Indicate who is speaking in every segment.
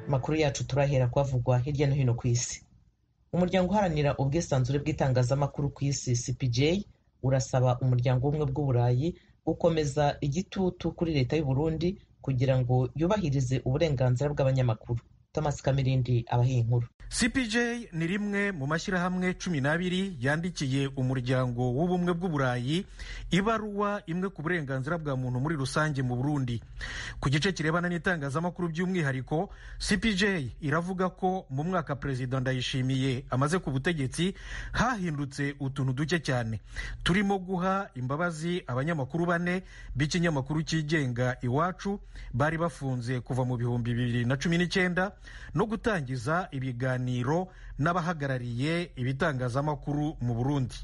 Speaker 1: amakuru yacu turahera kuhavugwa hirya no hino ku isi umuryango uharanira ubwisanzure bw'itangazamakuru ku isi cpj urasaba umuryango w'ubumwe bw'uburayi gukomeza igitutu kuri leta y'u Burundi kugira ngo yubahirize uburenganzira bw'abanyamakuru thomas kamirindi abahiye inkuru
Speaker 2: cpj ni rimwe mu mashyirahamwe cumi n'abiri yandikiye umuryango w'ubumwe bw'uburayi ibaruwa imwe ku burenganzira bwa muntu muri rusange mu burundi ku gice kirebana n'itangazamakuru by'umwihariko cpj iravuga ko mu mwaka perezida ndayishimiye amaze ku butegetsi hahindutse utuntu duke cyane turimo guha imbabazi abanyamakuru bane b'ikinyamakuru cyigenga iwacu bari bafunze kuva mu bihumbi bibiri na cumi n'icyenda no gutangiza ibiganiro n'abahagarariye ibitangazamakuru mu burundi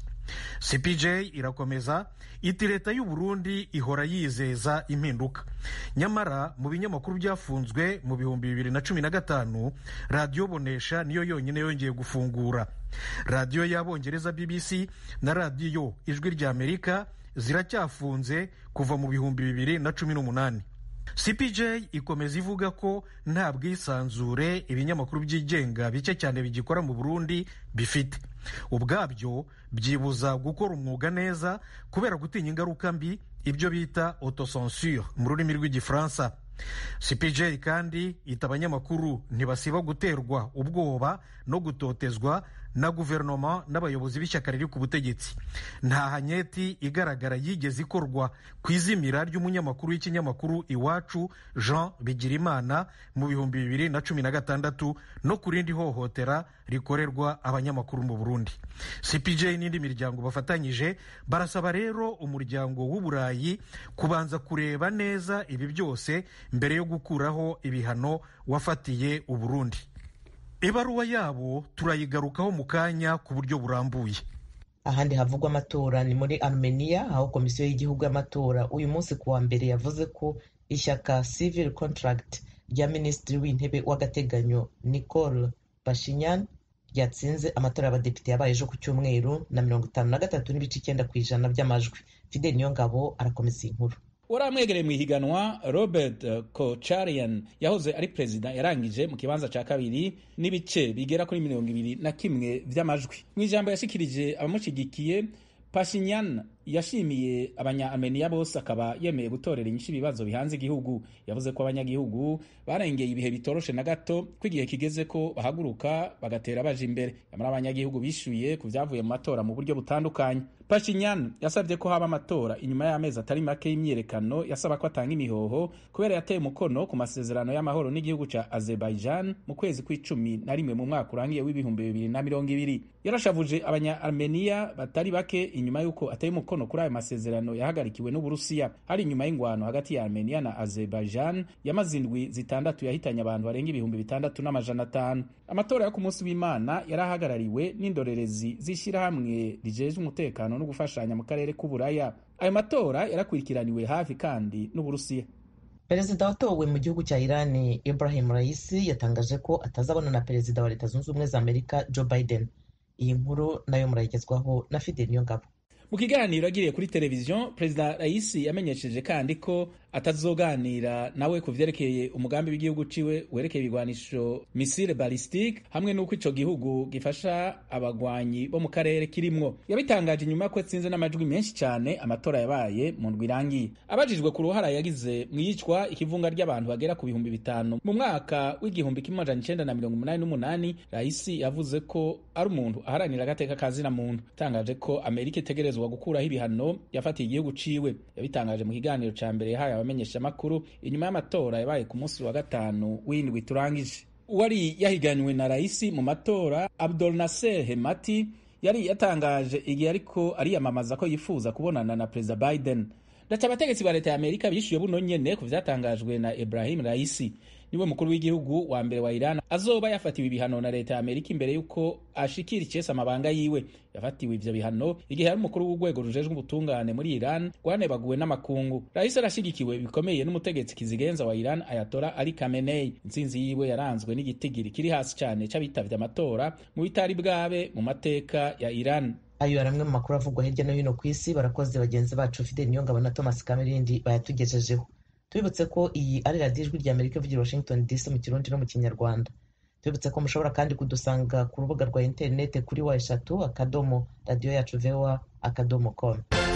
Speaker 2: cpj irakomeza iti leta y'u burundi ihora yizeza impinduka nyamara mu binyamakuru byafunzwe mu bihumbi bibiri na cumi na gatanu radiyo bonesha niyo yonyine yongeye gufungura radiyo y'abongereza bbc na radiyo ijwi rya amerika ziracyafunze kuva mu bihumbi bibiri na cumi n'umunani cpj ikomeza ivuga ko nta bwisanzure ibinyamakuru byigenga bike cyane bigikora mu burundi bifite ubwabyo byibuza gukora umwuga neza kubera gutinya ingaruka mbi ibyo bita autocensure mu rurimi rw'igifaransa cpj kandi ita abanyamakuru ntibasiba guterwa ubwoba no gutotezwa na guverinoma n'abayobozi b'ishyaka riri ku butegetsi nta hanyeti igaragara yigeze ikorwa ku izimira ry'umunyamakuru w'ikinyamakuru iwacu jean bigirimana mu bihumbi bibiri na cumi na gatandatu no ku rindi hohotera rikorerwa abanyamakuru mu burundi cpj n'indi miryango bafatanyije barasaba rero umuryango w'uburayi kubanza kureba neza ibi byose mbere yo gukuraho ibihano wafatiye uburundi ibaruwa yabo turayigarukaho mu kanya ku buryo burambuye
Speaker 1: ahandi havugwa amatora ni muri armenia aho komisiyo y'igihugu y'amatora uyu munsi ku wa mbere yavuze ko ishyaka civil contract rya minisitiri w'intebe w'agateganyo nicole bashinyan ryatsinze amatora y'abadepite yabaye ejo ku cyumweru na mirongo itanu na gatatu n'ibice icyenda ku ijana by'amajwi fidel niyongabo arakomeza iyi nkuru
Speaker 3: wari amwegereye mu ihiganwa robert kocharian yahoze ari perezida yarangije mu kibanza cya kabiri n'ibice bigera kuri mirongo ibiri na kimwe by'amajwi mu ijambo yashikirije abamushyigikiye pashinyan yashimiye abanya-armenia bose akaba yemeye gutorera inyinshi ibibazo bihanze igihugu yavuze ko abanyagihugu barengeye ibihe bitoroshe na gato ko igihe kigeze ko bahaguruka bagatera baje imbere nyamara abanyagihugu bishyuye ku byavuye mu matora mu buryo butandukanye pashinyan yasabye ko haba amatora inyuma y'amezi atari make y'imyiyerekano yasaba ko atanga imihoho kubera yateye umukono ku masezerano y'amahoro n'igihugu cya azerbaijan mu kwezi kw'icumi na rimwe mu mwaka urangiye w'ibihumbi bibiri na mirongo ibiri yarashavuje abanya-armenia batari bake inyuma y'uko ateye umukono kuri ayo masezerano yahagarikiwe n'uburusiya hari inyuma y'ingwano hagati ya armenia na azerbaijan yamaze indwi zitandatu yahitanye abantu barenga ibihumbi bitandatu n'amajana atanu amatora yo ku munsi w'imana yari ahagarariwe n'indorerezi z'ishyirahamwe rijejwe umutekano no gufashanya mu karere k'uburaya ayo matora yarakurikiraniwe hafi kandi n'uburusiya
Speaker 1: perezida watowe mu gihugu cya irani ibrahim raisi yatangaje ko atazabona na perezida wa leta zunze ubumwe za amerika joe biden iyi nkuru nayo murayigezwaho na fidel niyongabo
Speaker 3: mu kiganiro agiriye kuri televiziyo perezida raisi yamenyesheje kandi ko atazoganira nawe ku vyerekeye umugambi w'igihugu ciwe werekeye ibigwanisho misile ballistique hamwe n'uko ico gihugu gifasha abagwanyi bo mu karere kirimwo yabitangaje inyuma ko atsinze n'amajwi menshi cyane amatora yabaye mu ndwi irangiye abajijwe ku ruhara yagize mu yicwa ikivunga ry'abantu bagera ku bihumbi bitanu mu mwaka w'igihumbi kimwe amajana icenda na mirongo umunani n'umunani raisi yavuze ko ari umuntu aharanira agateka kazina muntu atangaje ko amerika itegerezwa gukuraho ibihano yafatiye igihugu ciwe yabitangaje mu kiganiro ca mbere yahaye abamenyeshamakuru inyuma y'amatora yabaye ku munsi wa gatanu w'indwi turangije uwari yahiganywe na raisi mu matora abdul naser hemati yari yatangaje igihe ariko ariyamamaza ko yifuza kubonana na perezida biden ndaca abategetsi ba leta ya amerika bishyuye buno nyene ku vyatangajwe na ibrahim raisi niwe mukuru w'igihugu wa mbere wa Iran azoba yafatiwe ibihano na leta ya Amerika imbere y'uko ashikira icese amabanga yiwe yafatiwe ivyo bihano igihe yari umukuru w'urwego rujejwe ubutungane muri Iran rwanebaguwe n'amakungu rahise arashigikiwe bikomeye n'umutegetsi kizigenza wa Iran Ayatollah Ali Khamenei intsinzi yiwe yaranzwe n'igitigiri kiri hasi cyane c'abitavye amatora mu bitari bwabe mu mateka ya Iran
Speaker 1: ayo ari amwe mu makuru avugwa hirya no hino ku isi barakoze bagenzi bacu Fidel Niyongabo na Thomas Kamerindi bayatugejejeho tubibutse ko iyi ari radiyo ijwi rya amerika ivugira washington dc mu kirundi no mu kinyarwanda tubibutse ko mushobora kandi kudusanga ku rubuga rwa interineti kuri wa eshatu akadomo radiyo yacu voa akadomo com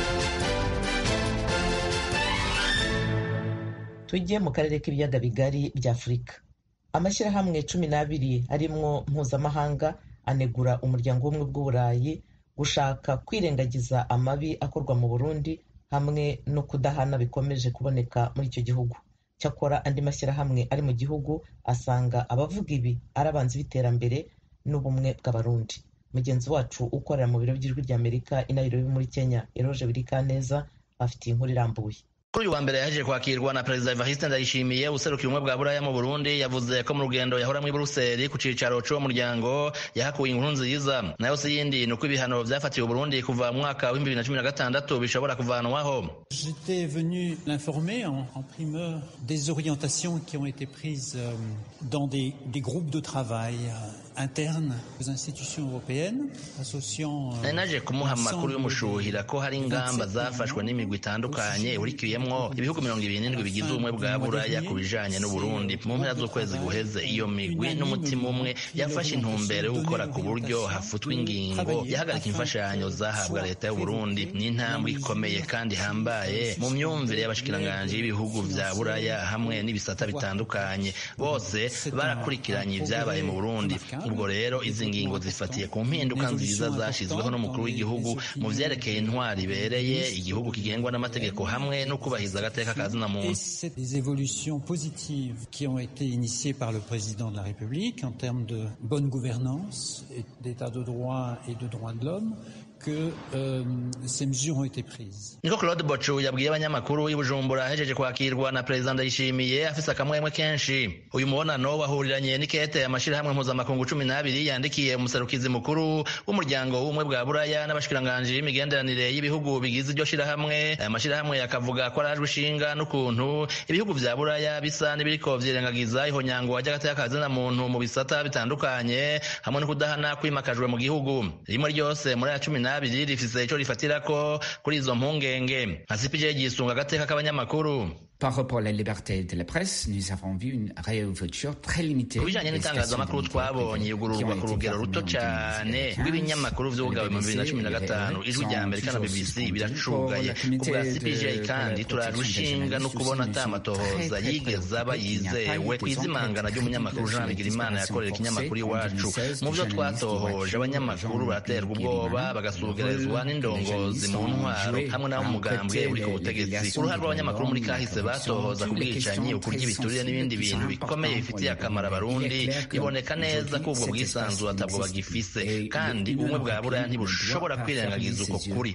Speaker 1: tujye mu karere k'ibiyaga bigari bya afurika amashyirahamwe cumi n'abiri arimwo mpuzamahanga anegura umuryango w'ubumwe bw'uburayi gushaka kwirengagiza amabi akorwa mu burundi hamwe no kudahana bikomeje kuboneka muri icyo gihugu cyakora andi mashyirahamwe ari mu gihugu asanga abavuga ibi ari abanzi b'iterambere n'ubumwe bw'abarundi mugenzi wacu ukorera mu biro by'ijwi rya amerika i nairobi muri kenya eroje birikaneza bafitiye inkuru irambuye
Speaker 4: kuri uyu wa mbere yahejeje kwakirwa na perezida evariste ndayishimiye userukira ubumwe bwa buraya mu burundi yavuze ko mu rugendo yahora muri buruseli ku cicaro c'uwo muryango yahakuye inkuru nziza nayo si yindi ni uko ibihano vyafatiwe uburundi kuva mu mwaka w'ibihumbi bibiri na cumi na gatandatu bishobora kuvanwaho
Speaker 5: j'étais venu l'informer en, en primeur des orientations qui ont été prises euh, dans des, des groupes de travail internes aux institutions européennes associant
Speaker 4: nari naje kumuha amakuru y'umushuhira ko hari ingamba zafashwe n'imigwi itandukanye ihurikiyemwo ibihugu mirongo ibiri n'indwi bigize ubumwe bwa buraya ku bijanye n'uburundi mu mpera z'ukwezi guheze iyo migwi n'umutima umwe yafashe intumbero yo gukora ku buryo hafutwa ingingo yahagarika imfashanyo zahabwa leta y'uburundi ni intambwe ikomeye kandi ihambaye mu myumvire y'abashikiranganji b'ibihugu vya buraya hamwe n'ibisata bitandukanye bose barakurikiranye ibyabaye mu burundi ubwo rero izi ngingo zifatiye ku mpinduka nziza zashyizweho n'umukuru w'igihugu mu vyerekeye intwari ibereye igihugu kigengwa n'amategeko hamwe no kubahiriza agateka ka zina muntu
Speaker 5: les évolutions positives qui ont été initiées par le président de la République en termes de bonne gouvernance, d'état de droit et de droits de l'homme que euh, ces mesures ont été prises.
Speaker 4: niko claude bocu yabwiye abanyamakuru i bujumbura ahejeje kwakirwa na perezida ndayishimiye afise akamwemwe kenshi uyu mubonano wahuriranye n'ikete amashirahamwe mpuzamakungu cumi n'abiri yandikiye umuserukizi mukuru w'umuryango w'ubumwe bwa buraya n'abashikiranganji b'imigenderanire y'ibihugu bigize iryo shirahamwe aya mashirahamwe akavuga ko arajwe ishinga n'ukuntu ibihugu vya buraya bisa n'ibiriko vyirengagiza ihonyangwa ry'agateka ka zina muntu mu bisata bitandukanye hamwe no kudahana kwimakajwe mu gihugu rimwe ryose muri aya cumi n'abiri rifise ico rifatirako kuri izo mpungenge nka cpj gisunga agateka k'abanyamakuru
Speaker 6: Par rapport à la liberté de la presse, nous avons vu une réouverture très limitée.
Speaker 4: ku bijanye n'itangazamakuru twabonye igururwa ku rugero ruto cyane rw'ibinyamakuru vyugawe mu bibiri na cumi na gatanu ijwi rya amerika na bbc biracugaye ku bwa cpj kandi turajwe ishinga no kubona ata amatohoza yigeze aba yizewe kw'izimangana ry'umunyamakuru jean bigirimana yakorera ikinyamakuru iwacu mu vyo twatohoje abanyamakuru baraterwa ubwoba bagasugerezwa n'indongozi mu ntwaro hamwe n'abo mugambwe uri ku butegetsi uruhare rw'abanyamakuru muri kahise batohoza ku bwicanyi ukurya ibiturire n'ibindi bintu bikomeye bifitiye akamaro abarundi biboneka neza ko ubwo bwisanzure atabwo bagifise kandi ubumwe bwa buraya ntibushobora kwirengagiza uko kuri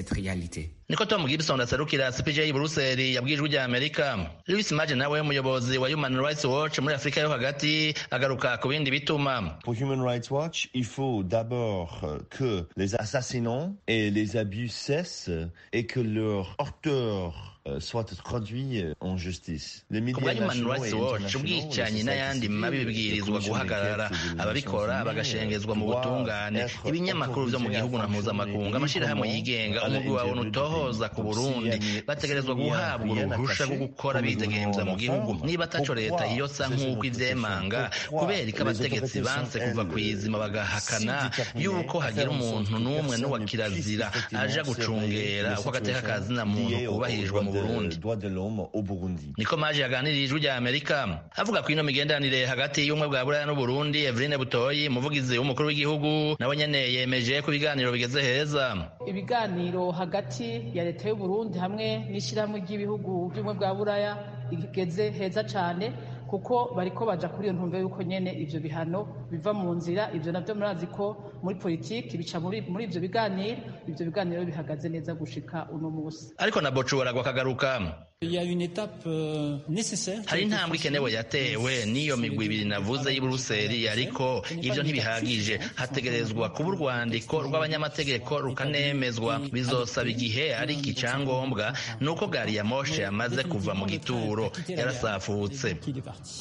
Speaker 4: niko tom gibson aserukira cpj i buruseli yabwiye ijwi rya amerika louis maje nawe umuyobozi wa human rights watch muri afurika yo hagati agaruka ku bindi bituma
Speaker 7: Pour Human Rights Watch, il faut d'abord euh, que les assassinats et les abus cessent et que leurs auteurs euh, soient traduits euh, en justice. Les
Speaker 4: ku bwa
Speaker 7: médias
Speaker 4: human
Speaker 7: nationaux
Speaker 4: rights
Speaker 7: et
Speaker 4: watch
Speaker 7: internationaux,
Speaker 4: ubwicanyi
Speaker 7: les
Speaker 4: n'ayandi
Speaker 7: sociétés
Speaker 4: mabi
Speaker 7: civiles,
Speaker 4: bibwirizwa
Speaker 7: les commissions
Speaker 4: guhagarara
Speaker 7: d'enquête sur les
Speaker 4: ababikora
Speaker 7: Nations Unies,
Speaker 4: bagashengezwa mu
Speaker 7: doivent
Speaker 4: butungane
Speaker 7: être
Speaker 4: ibinyamakuru vyo mu
Speaker 7: autorisés
Speaker 4: gihugu
Speaker 7: à
Speaker 4: na mpuzamakungu
Speaker 7: fonctionner
Speaker 4: amashirahamwe
Speaker 7: librement
Speaker 4: yigenga
Speaker 7: à
Speaker 4: umugwi wawe
Speaker 7: l'intérieur du
Speaker 4: ntutohoza
Speaker 7: pays.
Speaker 4: ku
Speaker 7: Donc,
Speaker 4: burundi
Speaker 7: s'il y a-
Speaker 4: bategerezwa
Speaker 7: s'il y a
Speaker 4: guhabwa
Speaker 7: rien
Speaker 4: uruhusha
Speaker 7: attaché,
Speaker 4: rwo gukora
Speaker 7: comme le
Speaker 4: bidegemvya mu
Speaker 7: gouvernement
Speaker 4: gihugu
Speaker 7: l'entend,
Speaker 4: niba ataco leta
Speaker 7: pourquoi
Speaker 4: iyosa
Speaker 7: ces
Speaker 4: nk'uko
Speaker 7: autorités
Speaker 4: ivyemanga
Speaker 7: pourquoi
Speaker 4: kubera ko
Speaker 7: les
Speaker 4: abategetsi
Speaker 7: autorités
Speaker 4: banse
Speaker 7: sont,
Speaker 4: kuva
Speaker 7: elles,
Speaker 4: kw'izima bagahakana
Speaker 7: si déterminées
Speaker 4: yuko
Speaker 7: à
Speaker 4: hagira
Speaker 7: faire en sorte
Speaker 4: umuntu
Speaker 7: que
Speaker 4: n'umwe
Speaker 7: personne
Speaker 4: n'uwa
Speaker 7: ne
Speaker 4: kirazira
Speaker 7: puisse
Speaker 4: aja
Speaker 7: effectivement
Speaker 4: gucungera
Speaker 7: surveiller
Speaker 4: uko
Speaker 7: les
Speaker 4: agateka ka zina
Speaker 7: situations
Speaker 4: muntu
Speaker 7: liées aux
Speaker 4: kubahirijwe mu
Speaker 7: droits de-
Speaker 4: burundi
Speaker 7: droits de l'homme au Burundi.
Speaker 4: niko maje yaganiriye ijwi rya amerika avuga ku ino migenderanire hagati y'ubumwe bwa buraya n'uburundi eveline butoyi umuvugizi w'umukuru w'igihugu nawe nyene yemeje ko ibiganiro bigeze heza
Speaker 8: ibiganiro hagati ya leta y'u Burundi hamwe n'ishyirahamwe ry'ibihugu by'ubumwe bwa buraya bigeze heza cyane kuko bariko baja kuri iyo ntumbero y'uko nyene ivyo bihano biva mu nzira ivyo navyo murazi ko muri politiki bica muri muri ivyo biganiro ivyo biganiro bihagaze neza gushika uno musi
Speaker 4: ariko na bocu baragwa akagaruka
Speaker 5: Il y a une étape euh, nécessaire. qui a
Speaker 4: hari
Speaker 5: été
Speaker 4: intambwe ikenewe yatewe n'iyo migwi ibiri navuze y'i buruseli ariko ivyo ntibihagije hategerezwa kuba urwandiko rw'abanyamategeko rukanemezwa bizosaba igihe ariko icyangombwa ni uko gari ya moshe yamaze kuva mu gituro yarasafutse
Speaker 5: qu'il est parti.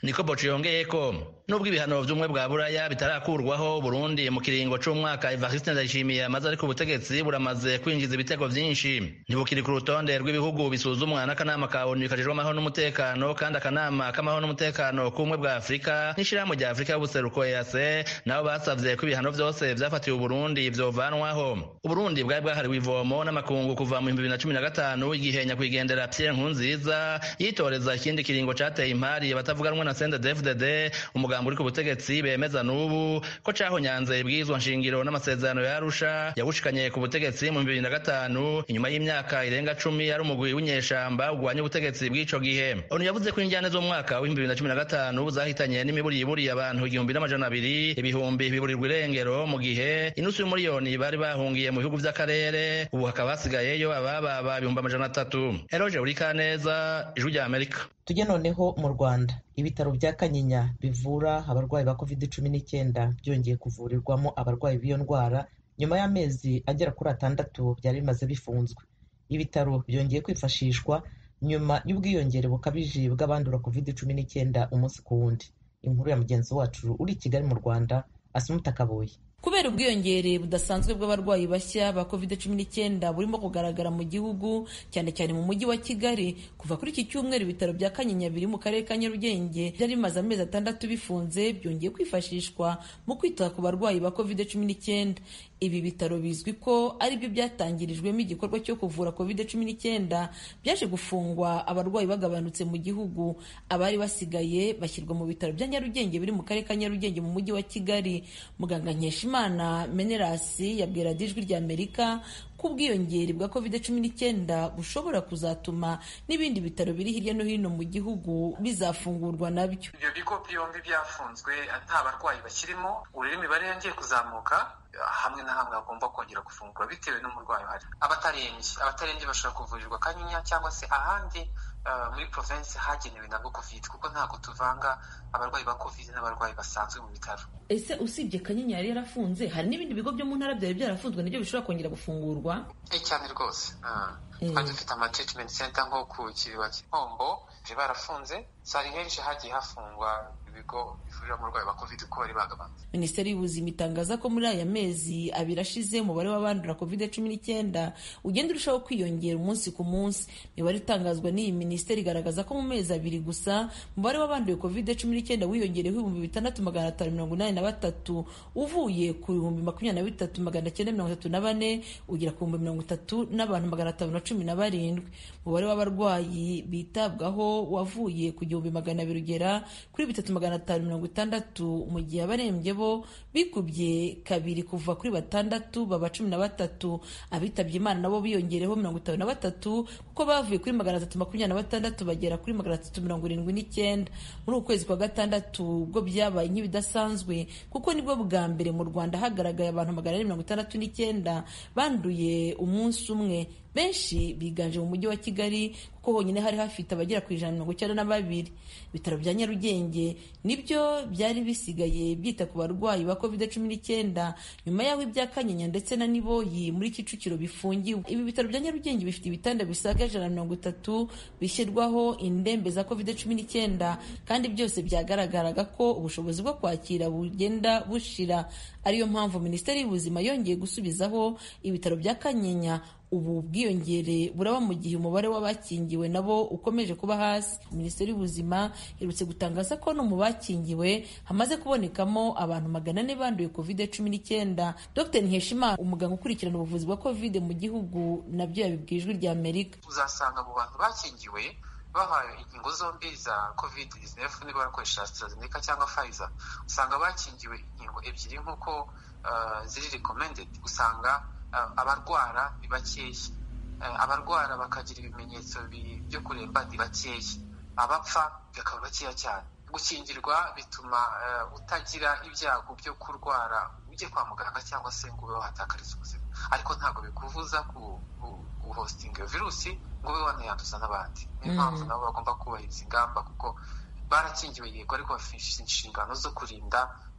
Speaker 4: niko boco yongeye ko nubwo ibihano vy'ubumwe bwa buraya bitarakurwaho burundi mu kiringo c'umwaka evariste ndayishimiye amaze ari ku butegetsi buramaze kwinjiza ibitego vyinshi ntibukiri ku rutonde rw'ibihugu bisuzumwa n'akanama ka onu kajejwe amahoro n'umutekano kandi akanama k'amahoro n'umutekano k'ubumwe bwa afurika n'ishirahamwe rya afurika y'ubuseruko ease nabo basavye ko ibihano vyose vyafatiwe uburundi vyovanwaho uburundi bwari bwahariwe ivomo n'amakungu kuva mu bihumbi bibiri na cumi na gatanu igihe nyakwigendera pierre nkurunziza yitoreza ikindi kiringo cateye impari abatavuga rumwe na cndfdd umugambi uri ku butegetsi bemeza n'ubu ko cahonyanze ibwirizwa nshingiro n'amasezerano ya arusha yawushikanye ku butegetsi mu bibiri na gatanu inyuma y'imyaka irenga cumi ari umugwi w'inyeshamba ugwanya ubutegetsi bw'ico gihe onu yavuze ko injyane z'umwaka w'ibihumbi bibiri na cumi na gatanu zahitanye n'imiburiburi abantu igihumbi n'amajana abiri ibihumbi biburirwa irengero mu gihe inusu y'umuriyoni bari bahungiye mu bihugu vy'akarere ubu hakaba hasigayeyo abababa ibihumbi amajana atatu eroje urikaneza ijwi rya amerika
Speaker 1: tujye noneho mu rwanda ibitaro bya kanyinya bivura abarwayi ba covid cumi n'icyenda byongeye kuvurirwamo abarwayi b'iyo ndwara nyuma y'amezi agera kuri atandatu byari bimaze bifunzwe ibitaro byongeye kwifashishwa nyuma y'ubwiyongere bukabije bw'abandura covid cumi n'icyenda umunsi ku wundi inkuru ya mugenzi wacu uri i kigali mu rwanda asumuta kabuye
Speaker 9: kubera ubwiyongere budasanzwe bw'abarwayi bashya ba covid cumi n'icyenda burimo kugaragara mu gihugu cyane cyane mu mujyi wa kigali kuva kuri iki cyumweru ibitaro bya kanyinya biri mu karere ka nyarugenge byari bimaze amezi atandatu bifunze byongeye kwifashishwa mu kwita ku barwayi ba covid cumi n'icyenda ibi bitaro bizwi ko ari byo byatangirijwemo igikorwa cyo kuvura covid cumi n'icyenda byaje gufungwa abarwayi bagabanutse mu gihugu abari basigaye bashyirwa mu bitaro bya nyarugenge biri mu karere ka nyarugenge mu mujyi wa kigali muganga nkeshimana menerasi yabwira ijwi rya amerika ko ubwiyongere bwa covid cumi n'icyenda bushobora kuzatuma n'ibindi bitaro biri hirya no hino mu gihugu bizafungurwa nabyo
Speaker 10: ibyo bigo byombi byafunzwe nta barwayi bakirimo urebe imibare yongeye kuzamuka hamwe na hamwe hagomba kongera gufungura bitewe n'umurwayi uhari abatarembye abatarembye bashobora kuvurirwa kanyinya cyangwa se ahandi muri provinsi hagenewe nabwo covid kuko ntabwo tuvanga abarwayi ba covid n'abarwayi basanzwe mu bitaro
Speaker 9: ese usibye kanyinya yari yarafunze hari n'ibindi bigo byo mu ntara byari byarafunzwe nabyo bishobora kongera gufungurwa
Speaker 10: cyane rwose twari dufite ama treatment center nko ku kiriba cy'inkombo barafunze sari henshi hagiye hafungwa ibigo bivurira umurwayi wa covid uko bari bagabanutse
Speaker 9: minisiteri y'ubuzima itangaza ko muri aya mezi abiri ashize umubare w'abandura covid cumi n'icyenda ugenda urushaho kwiyongera umunsi ku munsi imibare itangazwa n'iyi minisiteri igaragaza ko mu mezi abiri gusa umubare w'abanduye covid cumi n'icyenda wiyongereho ibihumbi bitandatu magana atanu mirongo inani na batatu uvuye ku bihumbi makumyabiri na bitatu magana cyenda mirongo itatu na bane ugera ku bihumbi mirongo itatu n'abantu magana atanu na cumi na barindwi umubare w'abarwayi bitabwaho wavuye ku gihumbi magana abiri ugera kuri bitatu magana atanu mirongo itandatu mu gihe abarembye bo bikubye kabiri kuva kuri batandatu baba cumi na batatu abitabye imana nabo biyongereho mirongo itanu na batatu kuko bavuye kuri magana atatu makumyabiri na batandatu bagera kuri magana atatu mirongo irindwi n'icyenda muri uku kwezi kwa gatandatu ubwo byabaye nk'ibidasanzwe kuko nibwo bwa mbere mu rwanda hagaragaye abantu magana ane mirongo itandatu n'icyenda banduye umunsi umwe benshi biganje mu mujyi wa kigali kuko honyine hari hafite abagera ku ijana mirongo icyenda na babiri ibitaro bya nyarugenge nibyo byari bisigaye byita ku barwayi ba covid cumi n'icyenda nyuma y'aho ibya kanyinya ndetse na niboyi muri kicukiro bifungiwe ibi bitaro bya nyarugenge bifite ibitanda bisaga ijana na mirongo itatu bishyirwaho indembe za covid cumi n'icyenda kandi byose byagaragaraga ko ubushobozi bwo kwakira bugenda bushira ariyo mpamvu minisiteri y'ubuzima yongeye gusubizaho ibitaro bya kanyinya ubu bwiyongere buraba mu gihe umubare w'abakingiwe nabo ukomeje kuba hasi minisiteri y'ubuzima iherutse gutangaza ko no mu bakingiwe hamaze kubonekamo abantu magana ane banduye covid cumi n'icyenda dr nkeshimana umuganga ukurikirana ubuvuzi bwa covid mu gihugu nabyo yabibwiye ijwi rya amerika
Speaker 10: uzasanga mu bantu bakingiwe bahawe inkingo zombi za covid 19 niba barakoresha AstraZeneca cyangwa Pfizer usanga bakingiwe inkingo ebyiri nk'uko uh, ziri recommended usanga uh, abarwara ni bakeya uh, abarwara bakagira ibimenyetso byo kuremba ni bakeya abapfa bakaba bakeya cyane gukingirwa bituma utagira ibyago byo kurwara ujye kwa muganga cyangwa se ngo ube wahatakariza ubuzima ariko ntabwo bikubuza guhositinga iyo virusi ngo ube wanayanduza n'abandi niyo mpamvu nabo bagomba kubahiriza ingamba kuko barakingiwe yego ariko bafite inshingano zo kurinda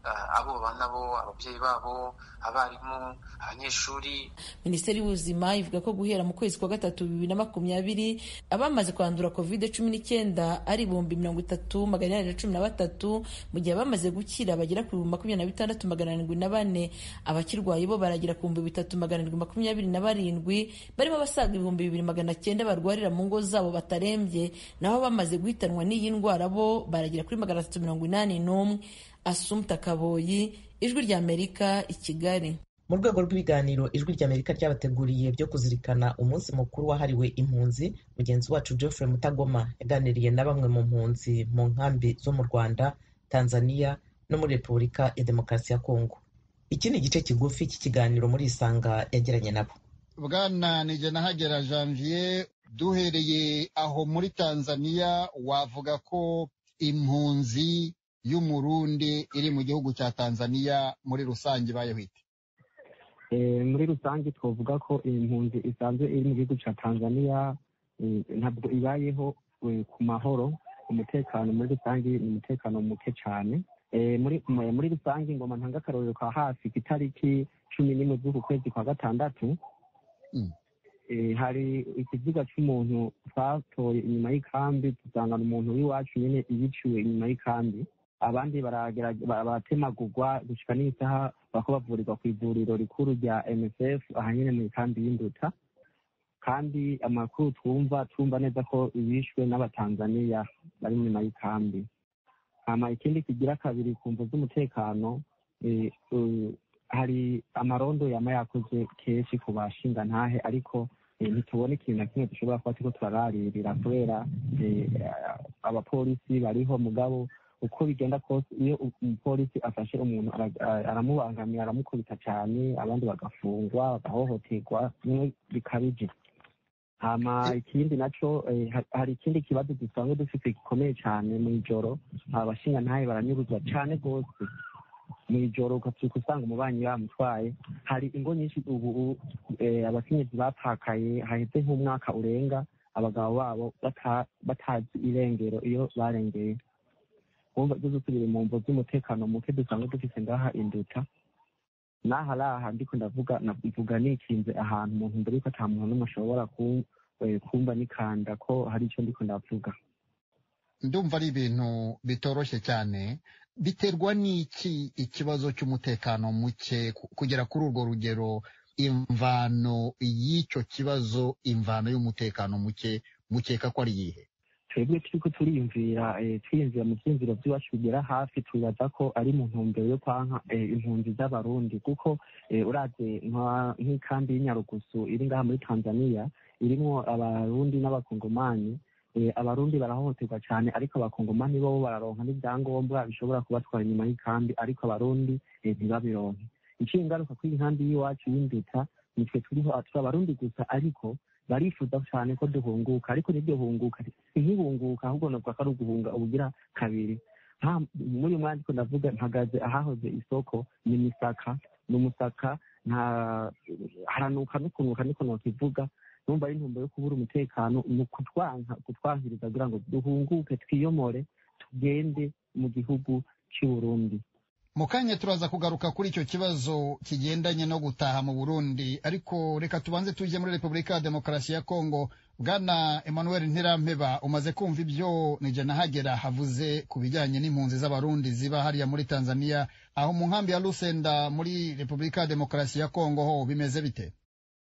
Speaker 10: abo babana bo ababyeyi babo abarimu abanyeshuri
Speaker 9: minisiteri y'ubuzima ivuga ko guhera mu kwezi kwa gatatu bibiri na makumyabiri abamaze kwandura covid cumi n'icyenda ari ibihumbi mirongo itatu magana inani na cumi na batatu mu gihe abamaze gukira bagera ku bihumbi makumyabiri na bitandatu magana arindwi na bane abakirwaye bo baragera ku bihumbi bitatu magana arindwi makumyabiri na barindwi barimo abasaga ibihumbi bibiri magana cyenda barwarira mu ngo zabo batarembye naho bamaze guhitanwa n'iyi ndwara bo baragera kuri magana atatu mirongo inani n'umwe asumta kaboyi ijwi ry'amerika i kigali
Speaker 1: mu rwego rw'ibiganiro ijwi ry'amerika ryabateguriye byo kuzirikana umunsi mukuru wahariwe impunzi mugenzi wacu geoffrey mutagoma yaganiriye na bamwe mu mpunzi mu nkambi zo mu rwanda tanzania no muri repubulika ya demokarasi ya kongo iki ni igice kigufi cy'ikiganiro muri isanga yagiranye nabo
Speaker 11: bwana nigenahagera janvier duhereye aho muri tanzania wavuga ko impunzi y'umurundi iri mu gihugu cya tanzania muri rusange ibayeho ite
Speaker 12: muri rusange twavuga ko impunzi isanzwe iri mu gihugu cya tanzania ntabwo ibayeho ku mahoro umutekano muri rusange ni umutekano muke cyane muri rusange ngoma ntanga akarorero ka hafi ku itariki cumi n'imwe z'uku kwezi kwa gatandatu hari ikiziga cy'umuntu twatoye inyuma y'ikambi dusangana umuntu w'iwacu nyine yiciwe inyuma y'ikambi abandi baratemagurwa gushyika n'isaha bako bavurirwa ku ivuriro rikuru rya msf aha nyine mu ikambi y'induta kandi amakuru twumva twumva neza ko bishwe n'abatanzaniya bari inyuma y'ikambi hama ikindi kigira kabiri ku mvu z'umutekano hari amarondo yama yakoze kenshi ku bashinga ntahe ariko ntitubona ikintu na kimwe dushobora kuba turiko turararirira kubera abapolisi bariho mugabo uko bigenda kose iyo umupolisi afashe umuntu aramubangamira aramukubita cyane abandi bagafungwa bagahohoterwa bimwe bikabije hama ikindi naco hari ikindi kibazo dusanzwe dufite gikomeye cyane mu ijoro abashinga ntahe baranyuruzwa cyane rwose mu ijoro ugabyuka usanga umubanyi bamutwaye hari ingo nyinshi ubu abakenyezi bapakaye haheze nk'umwaka urenga abagabo babo batazi irengero iyo barengeye wumva ibyo dusubire mu mvo z'umutekano muke dusanzwe dufite ngaha induta n'aha araha ndiko ndavuga mvuga nikinze ahantu umuntu mbere yuko ata muntu n'umwe ashobora kumva nikanda ko hari icyo ndiko ndavuga
Speaker 11: ndumva ari ibintu bitoroshye cyane biterwa n'iki ikibazo cy'umutekano muke kugera kuri urwo rugero imvano y'icyo kibazo imvano y'umutekano muke mukeka ko ari iyihe
Speaker 12: twebwe turiko turiyumvira twiyumvira mu vyiyumviro vy'iwacu bigera hafi twibaza ko ari mu ntumbero yo kwanka impunzi z'abarundi kuko uraze nk'ikambi y'inyarugusu iri ngaha muri tanzania irimwo abarundi n'abakongomani abarundi barahohoterwa cyane ariko abakongomani bo bararonka n'ibyangombwa bishobora kubatwara inyuma y'ikambi ariko abarundi ntibabironke iciye ingaruka kuri inkambi y'iwacu y'induta nitwe turiho turi abarundi gusa ariko barifuza cyane ko duhunguka ariko niryo hunguka ntihunguka ahubwo navuga ko ari uguhunga ubugira kabiri muri uyu mwanya ariko ndavuga mpagaze ahahoze isoko ni misaka ni umusaka nta haranuka no kunuka niko nokivuga numva ari intumbero yo kubura umutekano mu kutwanka kutwankiriza kugira ngo duhunguke twiyomore tugende mu gihugu cy'u Burundi
Speaker 11: mu kanya turaza kugaruka kuri icyo kibazo kigendanye no gutaha mu burundi ariko reka tubanze tujye muri repubulika ya demokarasi ya kongo bwana emmanuel ntirampeba umaze kumva ibyo nahagera havuze ku bijyanye n'impunzi z'abarundi ziba hariya muri tanzania aho mu nkambi ya lusenda muri repubulika ya demokarasi ya kongo ho bimeze bite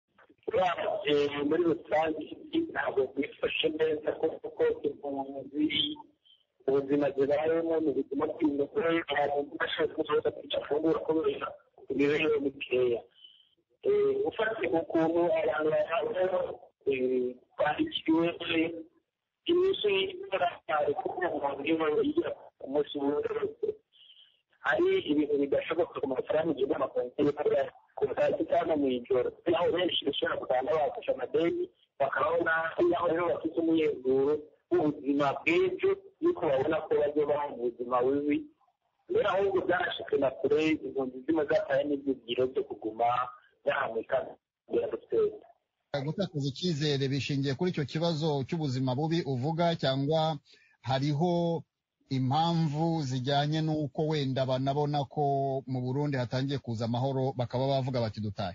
Speaker 13: muri rusange ntabwo bwifashe neza kuko impunzi ubuzima zibayemo ni ubuzima bw'imugore abantu bashaka kuzoza kwica afungura kubera imibereho mikeya ufatiye ku kuntu abantu bahabwa bandikiwe iminsi y'idorari kuko umuntu iyo yigira ku munsi wose hari ibintu bidashoboka ku mafaranga igihe amakonti ku butasi cyangwa mu ijoro aho benshi bashobora kugenda bafashe amadeni bakabona aho rero bafite umuyezuro w'ubuzima bw'ejo yuko babona ko bajya baha ubuzima bubi rero ahubwo byarashitse na kure impunzi zimwe zataye n'ibyigiro byo kuguma zahamika ya rusenda
Speaker 11: gutakaza icyizere bishingiye kuri icyo kibazo cy'ubuzima bubi uvuga cyangwa hariho impamvu zijyanye n'uko wenda banabona ko mu burundi hatangiye kuza amahoro bakaba bavuga bati dutahe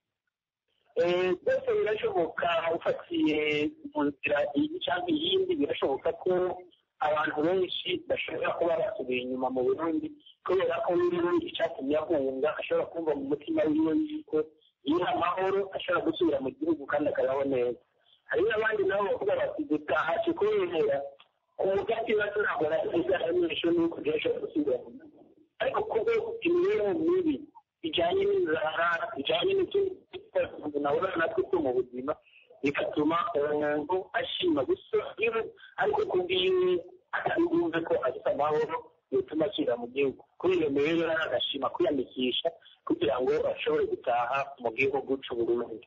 Speaker 13: byose birashoboka ufatiye mu nzira iyi cyangwa iyindi birashoboka ko abantu benshi bashobora kuba basubiye inyuma mu burundi kubera ko n'ubundi icyatumye ahunga ashobora kumva mu mutima wiwe yuko iyo amahoro ashobora gusubira mu gihugu kandi akabaho neza hari n'abandi nabo bavuga bati dutahaje kubera umugati bato ntabwo nasize abanyeshuri n'uko byashobora gusubira mu gihugu ariko kuko imibereho mibi bijyanye n'inzara bijyanye n'utundi umuntu nabona natwe two mu buzima bigatuma umuntu ashima gusa iyo ariko kubwiwe atabumve ko afite amahoro bituma asubira mu gihugu kuri iyo mibereho ari agashima kwiyandikisha kugira ngo ashobore gutaha mu gihugu cy'uburundi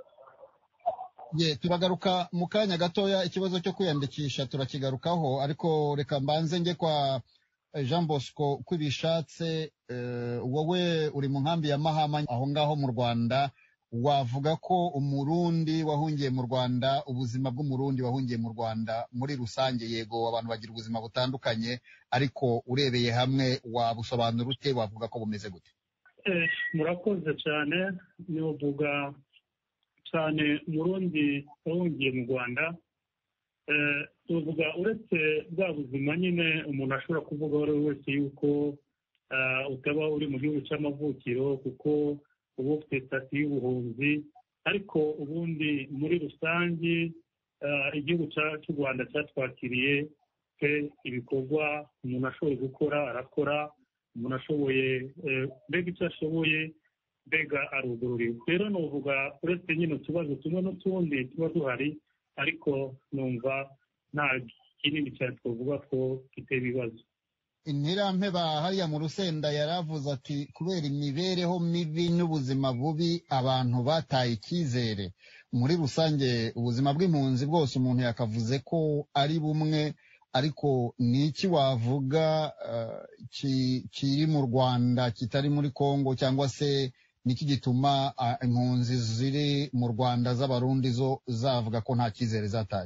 Speaker 11: ye turagaruka mu kanya gatoya ikibazo cyo kwiyandikisha turakigarukaho ariko reka mbanze njye kwa jean bosco uko ibishatse wowe uri mu nkambi ya mahama aho ngaho mu rwanda wavuga ko umurundi wahungiye mu rwanda ubuzima bw'umurundi wahungiye mu rwanda muri rusange yego abantu bagira ubuzima butandukanye ariko urebeye hamwe wabusobanura ute wavuga ko bumeze gute
Speaker 14: murakoze cyane nivuga cyane umurundi wahungiye mu rwanda tuvuga uretse bwa buzima nyine umuntu ashobora kuvuga uwo ari we wese yuko utaba uri mu gihugu cy'amavukiro kuko uba ufite sitati y'ubuhunzi ariko ubundi muri rusange igihugu cy'u rwanda cyatwakiriye pe ibikorwa umuntu ashoboye gukora arakora umuntu ashoboye mbega icyo ashoboye mbega arugururiwe rero nuvuga uretse nyine utubazo tumwe n'utundi tuba duhari ariko numva nta kinini cyane twavuga ko giteye ibibazo
Speaker 11: intirampeba hariya mu rusenda yaravuze ati kubera imibereho mibi n'ubuzima bubi abantu bataye icyizere muri rusange ubuzima bw'impunzi bwose umuntu yakavuze ko ari bumwe ariko ni iki wavuga kiri mu rwanda kitari muri congo cyangwa se niki gituma impunzi ziri mu rwanda z'abarundi zo zavuga ko nta cyizere zataye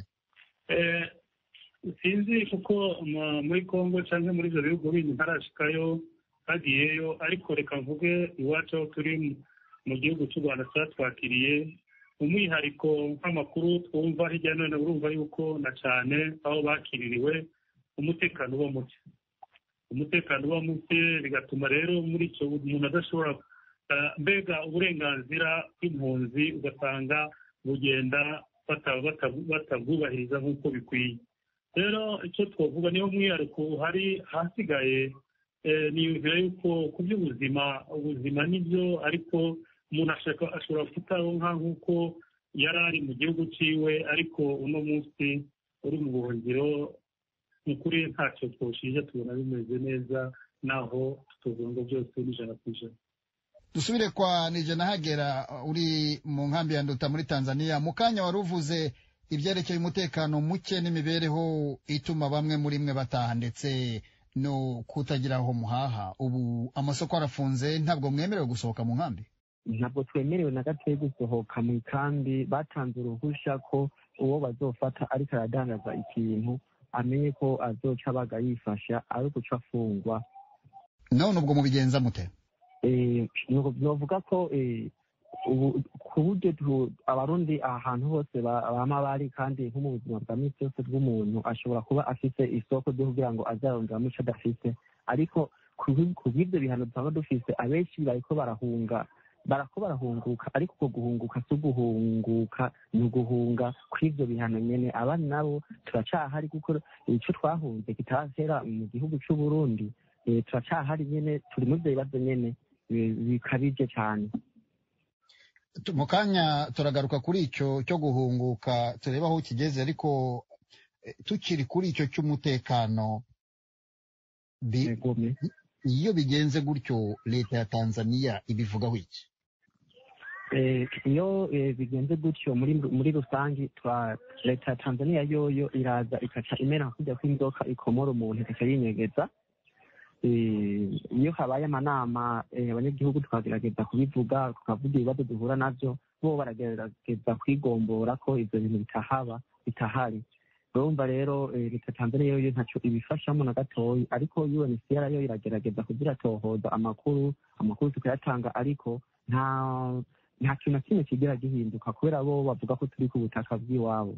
Speaker 14: sinzi kuko muri congo cyangwa muri ibyo bihugu bindi ntarashikayo hagiyeyo ariko reka mvuge iwacu aho turi mu gihugu cy'u rwanda cyatwakiriye umwihariko nk'amakuru twumva hirya no hino urumva yuko na cyane aho bakiririwe umutekano uba muke umutekano uba muke bigatuma rero muri icyo umuntu adashobora mbega uburenganzira bw'impunzi ugasanga bugenda batabwubahiriza nk'uko bikwiye rero icyo twavuga niyo mwihariko uhari hasigaye niyumvira yuko ku by'ubuzima ubuzima nibyo ariko umuntu ashobora kutaronka nk'uko yari ari mu gihugu cyiwe ariko uno munsi uri mu buhungiro ni ukuri ntacyo twoshije tubona bimeze neza naho tutuvuga ngo byose n'ijana ku ijana
Speaker 11: dusubire kwa nijana hagera uri mu nkambi ya nduta muri tanzania mu kanya wari uvuze ibyerekeye umutekano muke n'imibereho ituma bamwe muri mwe bataha ndetse no kutagira aho muhaha ubu amasoko arafunze ntabwo mwemerewe gusohoka mu nkambi
Speaker 12: ntabwo twemerewe na gatoya gusohoka mu ikambi batanze uruhushya ko uwo bazofata ariko aradandaza ikintu amenye ko azoca abaga yifasha ari guca afungwa
Speaker 11: none ubwo mubigenza mute
Speaker 12: novuga ko ku buryo abarundi ahantu hose bama bari kandi nko mu buzima bwa minsi yose bw'umuntu ashobora kuba afite isoko ryo kugira ngo azaronderamo icyo adafite ariko ku bw'ibyo bihano dusanga dufise abenshi bariko barahunga barako barahunguka ariko uko guhunguka si uguhunguka ni uguhunga kw'ibyo bihano nyene abandi nabo turacahari kuko ico twahunze kitahera mu gihugu c'uburundi turacahari nyene turi muri ivyo bibazo nyene bikabije cyane
Speaker 11: mu kanya turagaruka kuri icyo cyo guhunguka turebe aho kigeze ariko tukiri kuri icyo cy'umutekano iyo bigenze gutyo leta ya tanzania ibivugaho iki
Speaker 12: iyo bigenze gutyo muri rusange leta ya tanzania yoyo iraza ikaca imera kujya kw'inzoka ikomora umuntu ikaca yinyegeza iyo habaye amanama abanyagihugu tukagerageza kubivuga tukavuga ibibazo duhura nabyo bo baragerageza kwigombora ko ibyo bintu bitahaba bitahari urumva rero leta tanzania yo ntacyo ibifashamo na gatoya ariko unhcr yo iragerageza kugira tohoza amakuru amakuru tukayatanga ariko nta nta kintu na kimwe kigera gihinduka kubera bo bavuga ko turi ku butaka bw'iwabo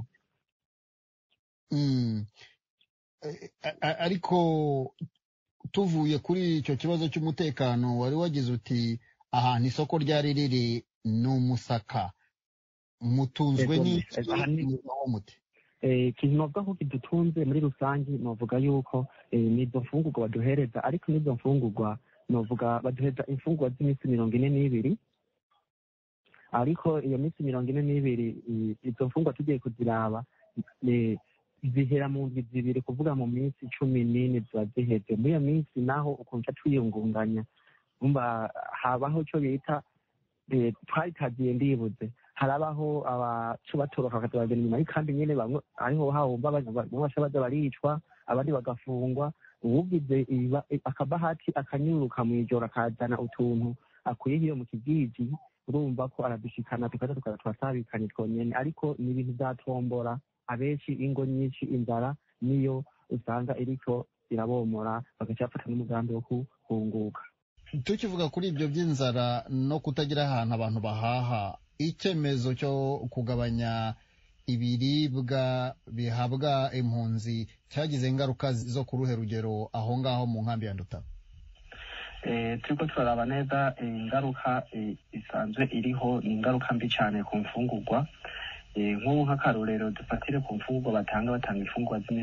Speaker 11: ariko tuvuye kuri icyo kibazo cy'umutekano wari wagize uti ahantu isoko ryari riri ni umusaka mutunzwe n'umuti
Speaker 12: ikintu navuga ko kidutunze muri rusange navuga yuko ni izo mfungurwa baduhereza ariko n'izo mfungurwa navuga baduhereza imfungurwa z'iminsi mirongo ine n'ibiri ariko iyo minsi mirongo ine n'ibiri izo mfungurwa tugiye kuziraba zihera mu ndwi zibiri kuvuga mu minsi cumi n'ine ziba ziheze muri iyo minsi naho ukunca twiyungunganya umva habaho icyo bita twayitagiye ndibuze harabaho abacu batoroka bakazabagenda inyuma y'ikambi nyine bamwe ariho hawumva bamwe baca baza baricwa abandi bagafungwa uwugize akabahati akanyuruka mu ijoro akazana utuntu akuye hiyo mu kigigi urumva ko aradushikana tukaza tukaza turasabikanye twonyene ariko ni ibintu vyatombora abenshi ingo nyinshi inzara niyo usanga iriko irabomora bagaca bafata n'umugambi wo kuhunguka
Speaker 11: tukivuga kuri ibyo by'inzara no kutagira ahantu abantu bahaha icyemezo cyo kugabanya ibiribwa bihabwa impunzi cyagize ingaruka zo ku ruhe rugero aho ngaho mu nkambi ya nduta
Speaker 12: turiko turaraba neza ingaruka isanzwe iriho ni ingaruka mbi cyane ku mfungurwa nk'ubu nk'akarorero dufatire ku mfungurwa batanga batanga imfungurwa